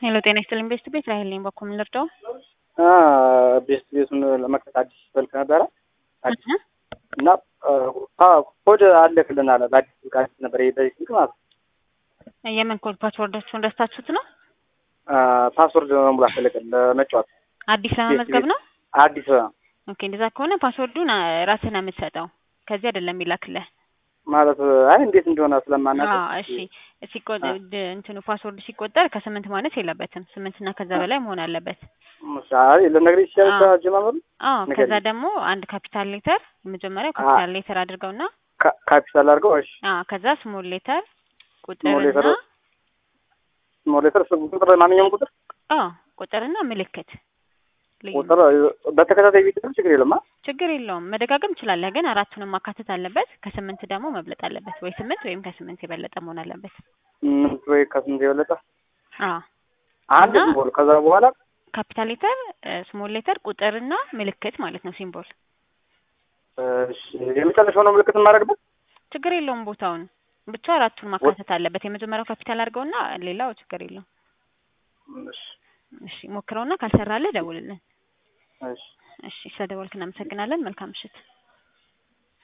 ሄሎ ጤና ይስጥልኝ ቤስት ቤት ራሄል ነኝ። በኩል ልርዳው ቤስት ቤቱን ለመክፈት አዲስ ስልክ ነበረ አዲስ እና ኮድ አለክልን አለ በአዲስ ስልክ አዲስ ነበር በዚህ ስልክ ማለት ነው። የምን ኮድ ፓስወርዳችሁን ረስታችሁት ነው? ፓስወርድ መሙላት ፈለግን ለመጫወት አዲስ ለመመዝገብ ነው። አዲስ ኦኬ እንደዛ ከሆነ ፓስወርዱን ራስህ ነው የምትሰጠው። ከዚህ አይደለም የሚላክልህ ማለት አይ እንዴት እንደሆነ ስለማናውቅ እሺ ሲቆጠር እንትኑ ፓስወርድ ሲቆጠር ከስምንት ማነስ የለበትም። ስምንት እና ከዛ በላይ መሆን አለበት። አይ ልነግርሽ ይችላል አጀማመሩ። አዎ ከዛ ደግሞ አንድ ካፒታል ሌተር የመጀመሪያው ካፒታል ሌተር አድርገውና ካፒታል አድርገው እሺ። አዎ ከዛ ስሞል ሌተር ስሞል ሌተር ቁጥርና ስሞል ሌተር ቁጥር ማንኛውም ቁጥር አዎ ቁጥርና ምልክት ልዩ ቁጥር በተከታታይ ቢጥር ችግር የለም። ችግር የለውም። መደጋገም ትችላለህ፣ ግን አራቱንም ማካተት አለበት። ከስምንት ደግሞ መብለጥ አለበት። ወይ ስምንት ወይም ከስምንት የበለጠ መሆን አለበት። ስምንት ወይ ከስምንት የበለጠ አዎ አንድ ሲምቦል ከዛ በኋላ ካፒታል ሌተር፣ ስሞል ሌተር፣ ቁጥርና ምልክት ማለት ነው ሲምቦል። እሺ የመጨረሻው ነው ምልክት የማደርግበት። ችግር የለውም። ቦታውን ብቻ አራቱን ማካተት አለበት። የመጀመሪያው ካፒታል አድርገውና ሌላው ችግር የለውም። እሺ እሺ ሞክረውና ካልሰራለህ ደውልልን። እሺ እሺ ስለደወልክ እናመሰግናለን። መልካም ምሽት።